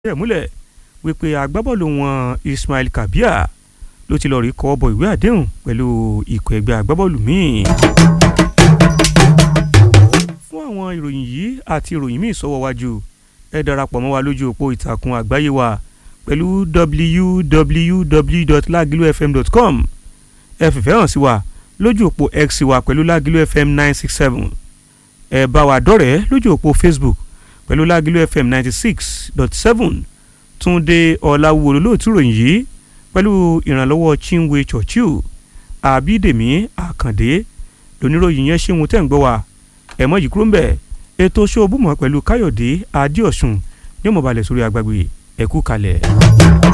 rẹ̀ múlẹ̀ wípé agbábọ́ọ̀lù wọn Ismail Kabir ló ti lọ rí kọ́ bọ ìwé àdéhùn pẹ̀lú ikọ̀ ẹgbẹ́ agbábọ́ọ̀lù míì. fún àwọn ìròyìn yìí àti ìròyìn míì sọ́wọ́ wájú ẹ darapọ̀ mọ́ wa lójú òpó ìtàkùn àgbáyé wa pẹ̀lú www.lagilufm.com ẹ fìfẹ́ hàn sí wa lójú òpó x wa pẹ̀lú Lagilu FM nine six seven ẹ bá wa dọ́rẹ̀ẹ́ lójú òpó Facebook pẹ̀lú Lagilu FM ninety six dot seven Túndé Ọláwúwo lóòtú ròyìn yìí pẹ̀lú ìrànlọ́wọ́ Chinwe Churchill Àbídèmí Àkàndé lóníròyìn yẹn ṣéun tẹ̀ ń gbọ́ wa ẹ̀mọ́ yìí kúrò ń bẹ̀ ètò ṣóòbùmọ̀ pẹ̀lú Káyọ̀dé Adéọ̀sùn ní ọmọbalẹ̀ sórí agbágbé ẹ̀kú kalẹ̀.